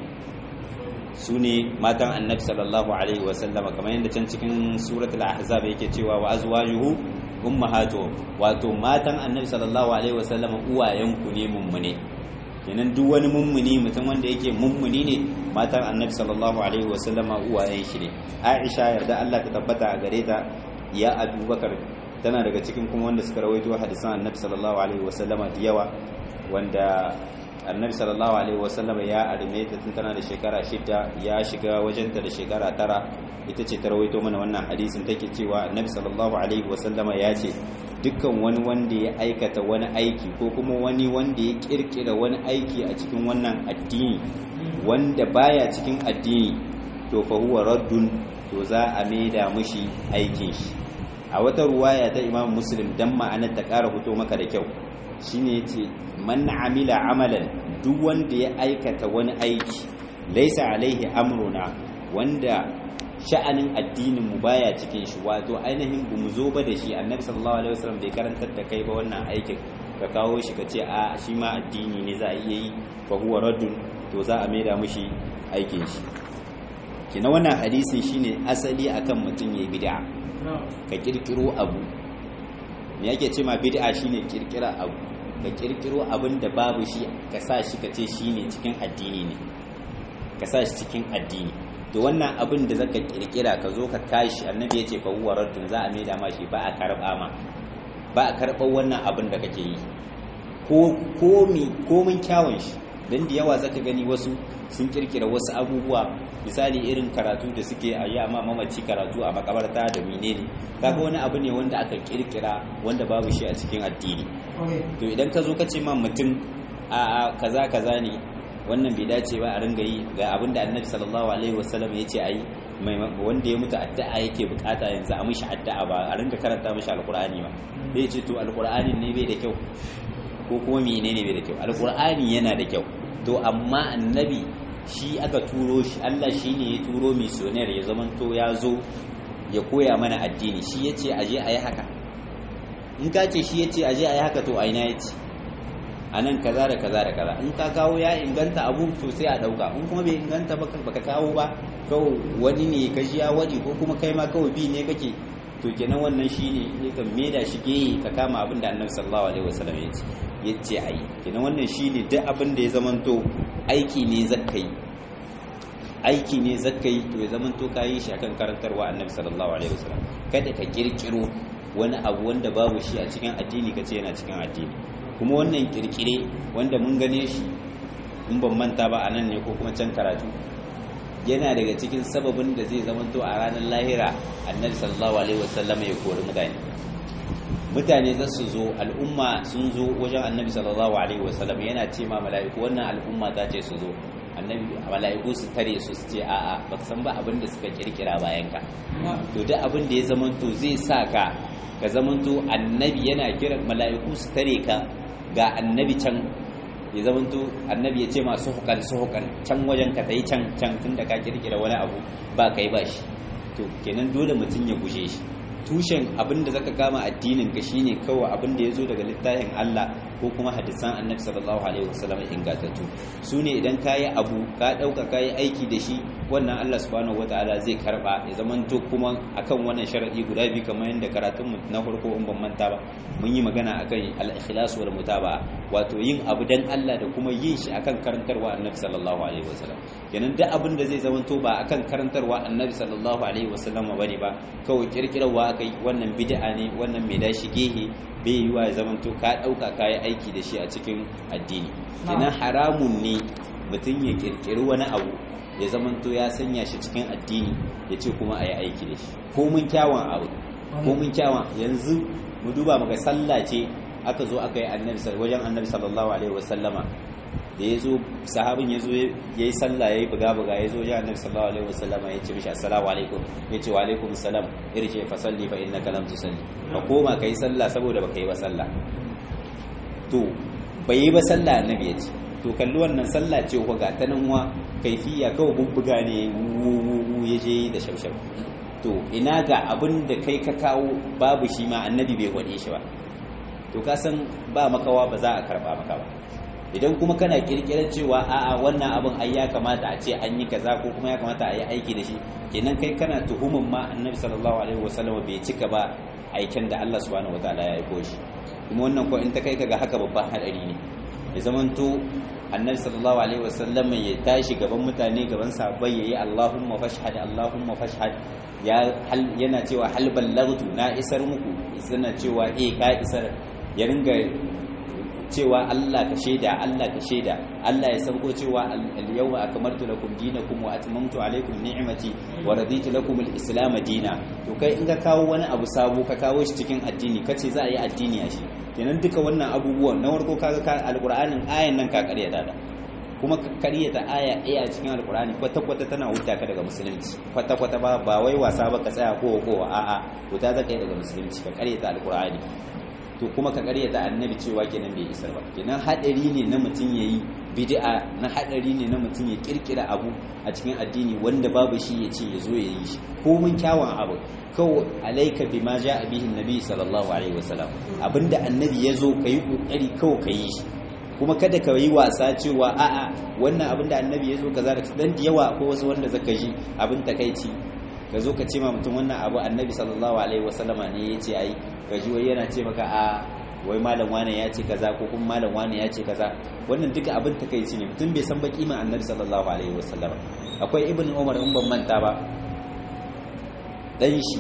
su ne matan annabi sallallahu alaihi wasallama kamar yadda can cikin suratul ahzab yake cewa wa azwajuhu ummahatu wato matan annabi sallallahu alaihi wasallama uwayen ku ne mummune kenan duk wani mummuni mutum wanda yake mummuni ne matan annabi sallallahu alaihi wasallama uwayen shi ne aisha yarda Allah ta tabbata a gare ta ya abubakar tana daga cikin kuma wanda suka rawaito hadisan annabi sallallahu alaihi wasallama da yawa wanda annabi sallallahu alaihi wasallama ya arme ta tun tana da shekara shida ya shiga wajenta da shekara tara ita ce ta rawaito mana wannan hadisin take cewa annabi sallallahu alaihi wasallama ya ce dukkan wani wanda ya aikata wani aiki ko kuma wani wanda ya kirkira wani aiki a cikin wannan addini wanda baya cikin addini to fa huwa raddun to za a maida mushi aikin shi a wata ruwaya ta imam muslim dan ma'anar ta ƙara fito maka da kyau shine yace man amila amalan duk wanda ya aikata wani aiki laisa alaihi amruna wanda sha'anin addinin mu baya cikin shi wato ainihin bu mu zo ba da shi annabi sallallahu alaihi wasallam bai karantar da kai ba wannan aikin ka kawo shi ka ce a shi ma addini ne za a iya yi fa huwa raddun to za a maida mishi aikin shi kina wannan hadisin shine asali akan mutum ya bid'a ka kirkiro abu me yake ce ma bid'a shine kirkira abu ka kirkiro abin da babu shi ka sa shi ka ce shine cikin addini ne ka sa shi cikin addini to wannan abin da zaka kirkira ka zo ka kashi annabi yace fa huwa raddun za a maida ma shi ba a karba ma ba a karɓar wannan abin da kake yi ko komi komin kyawun shi dan da yawa zaka gani wasu sun kirkira wasu abubuwa misali irin karatu da suke a yi amma mamaci karatu a makabarta da menene kaga wani abu ne wanda aka kirkira wanda babu shi a cikin addini to idan ka zo ka ce ma mutum a kaza kaza ne wannan bai dace ba a ringa yi ga abin da annabi sallallahu alaihi wasallam ya ce a yi wanda ya mutu addu'a yake bukata yanzu a mishi addu'a ba a ringa karanta mishi alkur'ani ba zai ce to alkur'ani ne bai da kyau ko kuma menene bai da kyau alkur'ani yana da kyau to amma annabi shi aka turo shi Allah shi ne ya turo misioner ya zama to ya zo ya koya mana addini shi ya ce aje a yi haka in ka ce shi ya ce aje a yi haka to a ina ya ce a nan kaza da kaza da kaza in ka kawo ya inganta abu to sai a dauka in kuma bai inganta ba baka kawo ba kawai wani ne ka ji ya wadi ko kuma kai ma kawai bi ne kake to kenan wannan shine ne ka meda shi ge ka kama abin da annabi sallallahu alaihi wasallam ya ce ya ce ayi kenan wannan shine duk abin da ya zamanto aiki ne zakkai aiki ne zakkai to ya zamanto ka yi shi akan karantarwa annabi sallallahu alaihi wasallam kada ka kirkiro wani abu wanda babu shi a cikin addini ka ce yana cikin addini kuma wannan kirkire wanda mun gane shi in ban manta ba a nan ne ko kuma can karatu yana daga cikin sababin da zai zamanto a ranar lahira annabi sallallahu alaihi wasallam ya kori mutane mutane za su zo al'umma sun zo wajen annabi sallallahu alaihi wasallam yana ce ma mala'iku wannan al'umma ta ce su zo annabi mala'iku su tare su su ce a'a ba san ba abin da suka kirkira bayan ka to duk abin da ya zamanto zai sa ka ka zamanto annabi yana kiran mala'iku su tare ka ga annabi can ya zamanto annabi ya ce masu hukan su hukan can wajen ka tayi can can tunda ka kirkira wani abu ba kai ba shi to kenan dole mutum ya guje shi tushen abin da zaka kama addinin ka shine kawai abin da yazo daga littafin Allah ko kuma hadisan Annabi sallallahu alaihi wasallam ingantattu su ne idan kayi abu ka dauka kayi aiki da shi wannan Allah subhanahu wataala zai karba ya zamanto kuma akan wannan sharadi guda biyu kamar yadda karatun mu na farko in ban manta ba mun yi magana akan al-ikhlas wal mutaba'a wato yin abu dan Allah da kuma yin shi akan karantarwa Annabi sallallahu alaihi wasallam kenan duk abin da zai zamanto ba akan karantarwa Annabi sallallahu alaihi wasallam bane ba kawai kirkirarwa aka yi wannan bid'a ne wannan mai dashi gehe bai yi wa ya zamanto ka ɗauka kayan aiki da shi a cikin addini kenan haramun ne mutum ya kirkiri wani abu ya zamanto ya sanya shi cikin addini ya ce kuma a yi aiki da shi ko mun kyawun abu ko mun kyawun yanzu mu duba muka sallah ce aka zo aka yi annabi wajen annabi sallallahu alaihi wasallama da ya zo sahabin ya zo ya yi sallah ya yi buga-buga ya zo wajen annabi sallallahu alaihi wasallama ya ce mishi assalamu alaikum ya ce wa alaikum salam irje fa salli fa innaka lam tusalli ka koma ka yi sallah saboda baka yi ba sallah to bai yi ba sallah annabi ya ce to kalli wannan sallah ce ko ga ta nan wa kaifiya kawai bubbuga ne wu ya je da shaushau to ina ga abin da kai ka kawo babu shi ma annabi bai gwade shi ba to ka san ba makawa ba za a karba maka ba idan kuma kana kirkirar cewa a'a wannan abin ai ya kamata a ce an yi kaza ko kuma ya kamata a yi aiki da shi kenan kai kana tuhumin ma annabi sallallahu alaihi wasallam bai cika ba aikin da Allah subhanahu wataala ya aiko shi kuma wannan ko in ta kai kaga haka babban hadari ne ya zamanto annabi sallallahu alaihi wasallam ya tashi gaban mutane gaban sahabbai yayi Allahumma fashhad Allahumma fashhad ya yana cewa hal ballaghtu na isar muku yana cewa eh ka isar ya ringa cewa Allah ka shaida Allah ka shaida Allah ya sauko cewa al-yawma akmaltu lakum dinakum wa atmamtu alaykum ni'mati wa raditu lakum al-islam dina to kai in ka kawo wani abu sabo ka kawo shi cikin addini kace za a yi addini a shi kenan duka wannan abubuwan na farko kaga ka alqur'anin ayan nan ka karyata da kuma ka karyata aya ɗaya a cikin alqur'ani kwata kwata tana wuta ka daga musulunci kwata kwata ba ba wai wasa ba ka tsaya ko ko a'a wuta zaka yi daga musulunci ka karyata alqur'ani to kuma ka karyata annabi cewa kenan bai isar ba kenan hadari ne na mutum yayi bid'a na hadari ne na mutum ya kirkira abu a cikin addini wanda babu shi ya ce ya zo ya yi shi ko mun kyawun abu kawo alaika bima ja'a bihi annabi sallallahu alaihi wasallam abinda annabi ya zo kai kokari kawo ka yi shi kuma kada ka yi wasa cewa a'a wannan abinda annabi ya zo kaza da dan da yawa ko wasu wanda zaka ji abin takeici ka zo ka ce ma mutum wannan abu annabi sallallahu alaihi wasallama ne ya ce ai ka ji wai yana ce maka a wai malam wane ya ce kaza ko kuma malam wane ya ce kaza wannan duka abin takeici ne mutum bai san ba kima annabi sallallahu alaihi wasallama akwai ibn umar in ban manta ba dan shi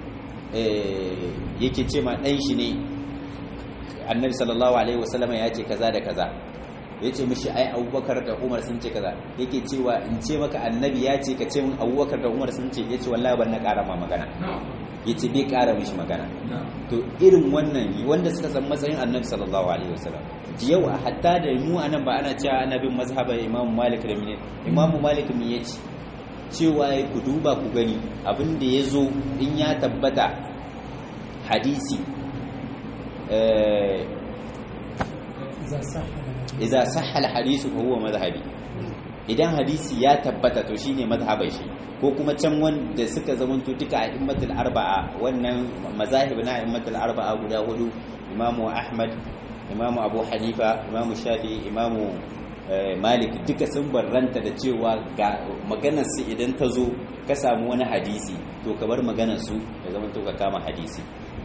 eh yake ce ma dan shi ne annabi sallallahu alaihi wasallama ya ce kaza da kaza ya ce mishi ai abubakar da umar sun ce kaza yake cewa in ce maka annabi ya ce ka ce min abubakar da umar sun ce ya ce wallahi ban na ƙara ma magana ya ce bai ƙara mishi magana to irin wannan wanda suka san matsayin annabi sallallahu alaihi wasallam yau a hatta da mu anan ba ana cewa ana bin mazhabar imamu malik da mine imamu malik me ya ce cewa ku duba ku gani abin da ya zo in ya tabbata hadisi idza sahha al-hadith fa huwa madhhabi idan hadisi ya tabbata to shine madhhabai shi ko kuma can wanda suka zamanto duka a immatul arba'a wannan mazahib na immatul arba'a guda hudu imamu ahmad imamu abu hanifa imamu shafi imamu malik duka sun barranta da cewa ga maganar su idan ta zo ka samu wani hadisi to ka bar maganar su ya zamanto ka kama hadisi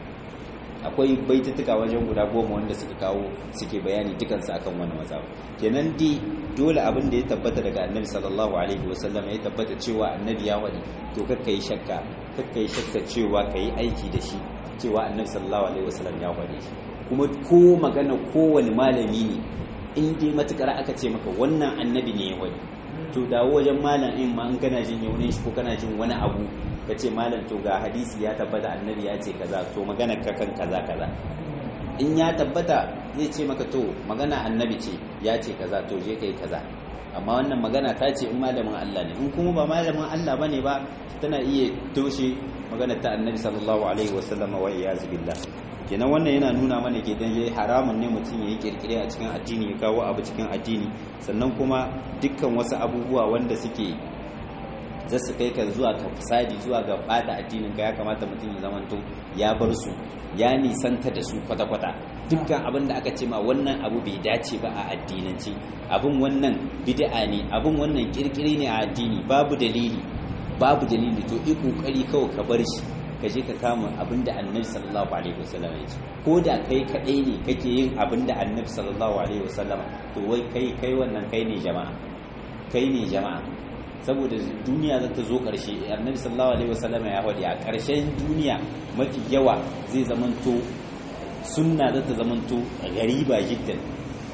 akwai baitutuka wajen guda goma wanda suka kawo suke bayani dukansu akan wani mazhab kenan di dole abin da ya tabbata daga annabi sallallahu alaihi wasallam ya tabbata cewa annabi ya wani to kakka yi shakka kakka yi shakka cewa ka yi aiki da shi cewa annabi sallallahu alaihi wasallam ya wani shi kuma ko magana kowane malami ne in dai matukar aka ce maka wannan annabi ne ya wani to dawo wajen malam in ma an kana jin yaunin shi ko kana jin wani abu ka ce malam to ga hadisi ya tabbata annabi ya ce kaza to magana ka kan kaza kaza in ya tabbata zai ce maka to magana annabi ce ya ce kaza to je kai kaza amma wannan magana ta ce in malamin Allah ne in kuma ba malamin Allah bane ba tana iya toshe magana ta annabi sallallahu alaihi wasallam wa iyaz billah kenan wannan yana nuna mana ke dan yayi haramun ne mutum yayi kirkire a cikin addini ya kawo abu cikin addini sannan kuma dukkan wasu abubuwa wanda suke za su kai ka zuwa ka fasadi zuwa ga bata addinin ka ya kamata mutum ya zamanto ya bar su ya nisanta da su kwata-kwata dukkan abin da aka ce ma wannan abu bai dace ba a addinance abin wannan bid'a ne abin wannan kirkiri ne a addini babu dalili babu dalili to yi kokari kawai ka bar shi ka je ka kama abin da annabi sallallahu alaihi wasallam ya ce ko da kai kadai ne kake yin abin da annabi sallallahu alaihi wasallam to wai kai kai wannan kai ne jama'a kai ne jama'a saboda duniya za ta zo ƙarshe annabi sallallahu alaihi wasallam ya faɗi a ƙarshen duniya mafi yawa zai zamanto sunna za ta zamanto gariba jiddan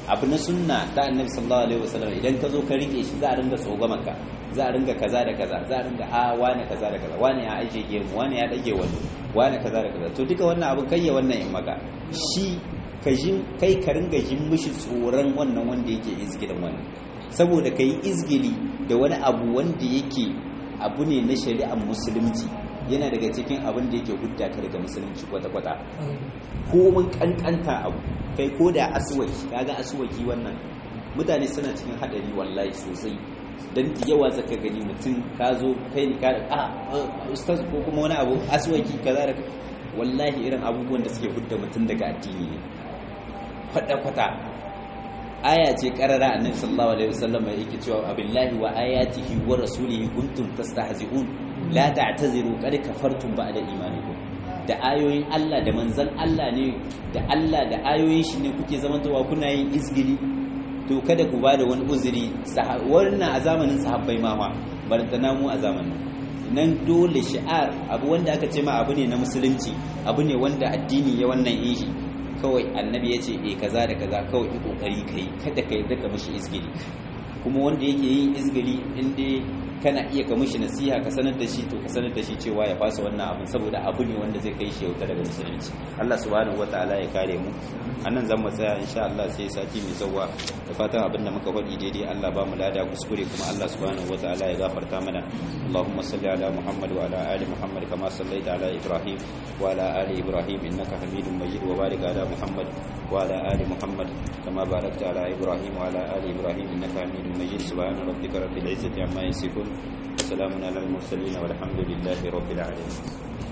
abu na sunna ta annabi sallallahu alaihi wasallam idan ka zo ka rike shi za a ringa tsogama ka za a ringa kaza da kaza za a ringa a wane kaza da kaza wane ya aje gemu wane ya dage wani wane kaza da kaza to duka wannan abin kai ya wannan in maka shi ka jin kai ka ringa jin mishi tsoron wannan wanda yake izgilin wannan saboda kai izgili da wani abu wanda yake abu ne na shari'ar musulunci yana daga cikin abin da yake hudda ka daga musulunci kwata-kwata ko mun kankanta abu kai ko da aswaki kaga aswaki wannan mutane suna cikin hadari wallahi sosai dan da yawa zaka gani mutum ka zo kai ne ka a ustaz ko kuma wani abu aswaki kaza da wallahi irin abubuwan da suke hudda mutum daga addini ne kwata-kwata aya ce karara annabi sallallahu alaihi wasallam yake cewa abillahi wa ayatihi wa rasulihi kuntum tastahzi'un la ta'taziru qad kafartum ba'da imanikum da ayoyin Allah da manzan Allah ne da Allah da ayoyin shi ne kuke zamantowa kuna yin izgili to kada ku bada wani uzuri wannan a zamanin sahabbai ma fa barantana mu a zamanin nan dole shi'ar abu wanda aka ce ma abu ne na musulunci abu ne wanda addini ya wannan yin shi kawai annabi ya ce eh kaza da kaza kawai yi kokari kai kada kai daga mishi izgili kuma wanda yake yin izgili inda kana iya ka mishi nasiha ka sanar da shi to ka sanar da shi cewa ya fasa wannan abin saboda abu ne wanda zai kai shi yauta daga musulunci Allah subhanahu wataala ya kare mu anan zan mu tsaya insha Allah sai sati mai zawa da fatan abin da muka faɗi daidai Allah ba mu lada kuskure kuma Allah subhanahu wataala ya gafarta mana Allahumma salli ala Muhammad wa ala ali Muhammad kama sallaita ala Ibrahim wa ala ali Ibrahim innaka Hamidum Majid wa barik ala Muhammad wa ala ali Muhammad kama barakta ala Ibrahim wa ala ali Ibrahim innaka Hamidum Majid subhana rabbika rabbil izzati amma yasifun وسلام على المرسلين والحمد لله رب العالمين